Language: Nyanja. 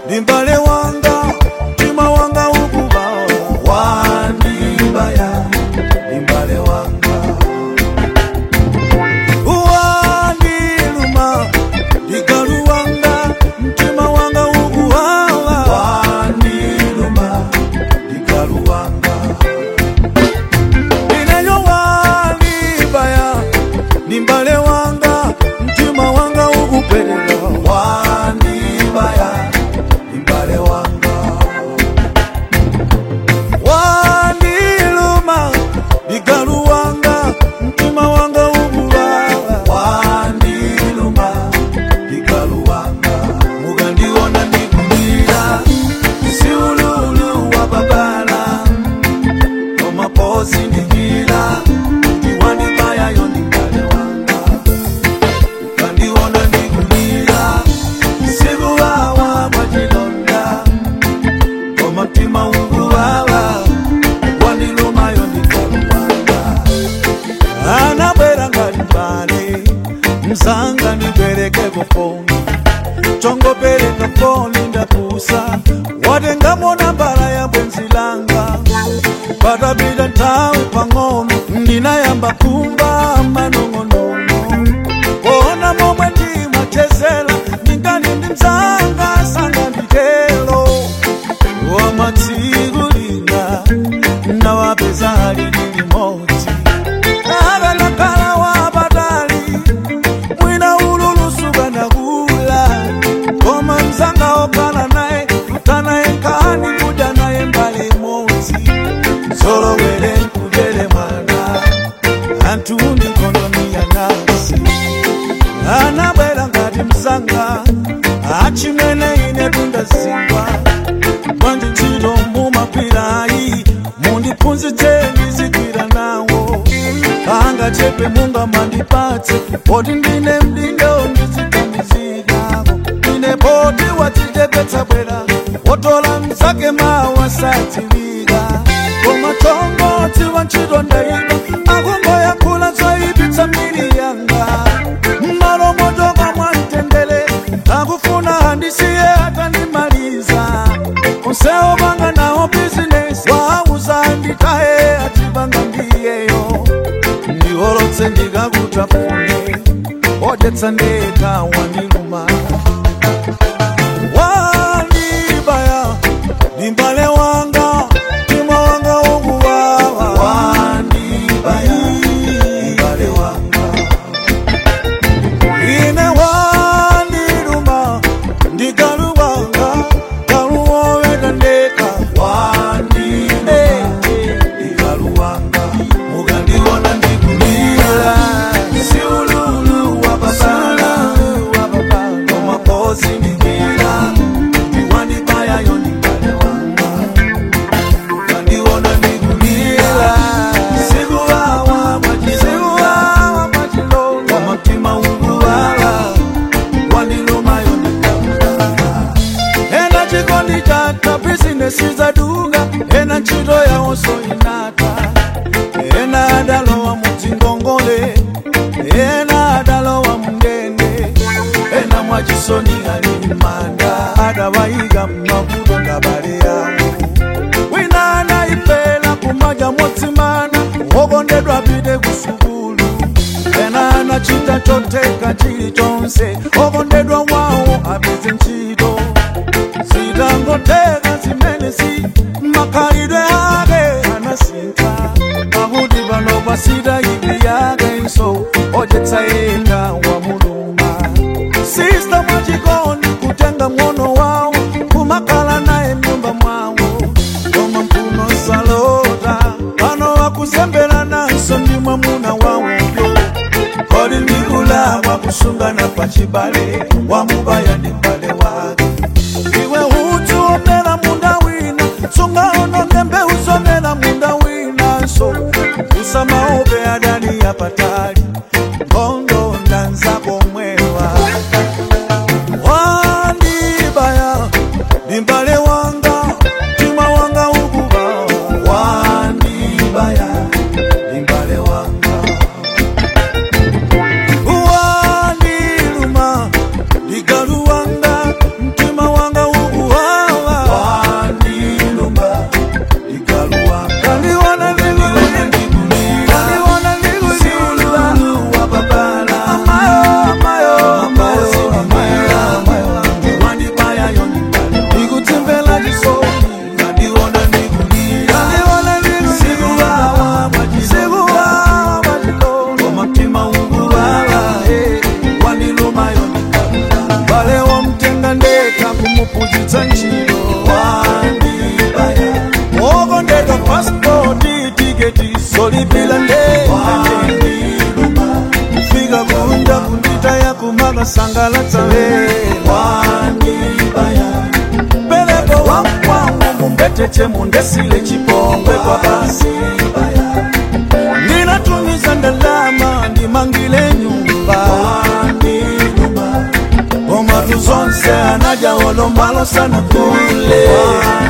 limbale wanga mtima wanga ukuwawa wandibaya limbale wanga wandiluma ligalu wanga mtima wanga ukuwawa wandiluma ligalu wanga ineyo wandibaya limbale wanga mtima wanga ukupeleka wandibaya limbale wanga wandiluma ligalu wanga mtima wanga ukuwawa wandiluma ligalu wanga mugandiona ndikulira siululu wa babala omaposi ndikira ndiwandibayayo ndingale wanga ukandiona ndikulira sikuwawa mwachilonda omutima ukuwawa wandilumayo ndikaluwanga anabwera ngalimbale mzanga nipereke kufoni chongopereka foni ndapusa watengamona mbala ya bwenzi langa patapita nthawi pang'ono ndinayamba kumva manong'onono kuona momwe ndimachezera ndingani ndi mzanga sanga nditelo wamatsiku lina nawapeza ali ndi limodzi akanakhala wapatali mwina ululusuka nakula koma mzanga okhala naye kutanaye nkhani kudya naye mbali imodzi zolowere nkudere mwana anthu ndikondoni yanasi anabwera ngati mzanga achimene ine tundazingwa mwanji ntchito mumagwirayi mundiphunzitseni zigwira nawo angachepe munga mandipatse poti ndine mdindo ndiziganizirako ine poti wadzichepetsa bwera wotola mzake mawa sadziwika koma chongotsi wa ntchito ndaipa akungoyankhula zoyipitsa miri yanga mmalo motoka mwamtendere akufuna handisiye atandimaliza onsewo panga nawo bizinesi wauza nditaye atipanga ndiyeyo ndiholotse ndikakutafune odyetsa ndeka wandiluma wandibaya limbale wanga mtima wanga ukuwawa wandibaya limbale wanga ine wandiluma ndikaluwanga kaluwoweta ndeka wandine ndikaluwanga mukandiona ndikulira siululu wa babala omaposi ndikira ndiwandibayayo ndikale wanga mukandiona ndikulira sikuwawa mwachilonga omutima ukuwawa wandilumayo ndikawanga ena chikondi chata bizinesi zadunga ena ntchito yawonso inata ena adalowa mudzingongole ena adalowa mundende ena mwachisoni ali manda adawayika mmavuto ngabale yawo wina anayipela kumadya motsimana wokondedwa pite kusukulu ena anachita choteka chilichonse okondedwa wawo apeze ntchito zitangoteka zimenezi makhalidwe ake anasintha pakuti pano pasita ipi yake nso odyetsa yekha wa muluma sista mwachikondi kutenga mng'ono wawo kumakhala naye mnyumba mwawo koma mphuno salota pano wakuzembera nanso ndi mwamuna wawoyo kodi ndikulakwa kusungana pachibale wamubaya ndi mbale wake iwe udzu omera munda wina sungaononge mbewu zomera munda winanso usamaope adani yapatali ngondo ndanzako mwewa wandibaya limbale wanga mtima wanga ukuba wandibaya limbale wanga wandiluma ligalu wanga mtima wanga ukuwa kumaga sangalatsa wanibaya peleko wankwangu mumbetete mundesile chipongwe kwa basi ndinatumiza ndalama ndimangile nyumba waninyuma omatu zonse anaja olombalo sana kule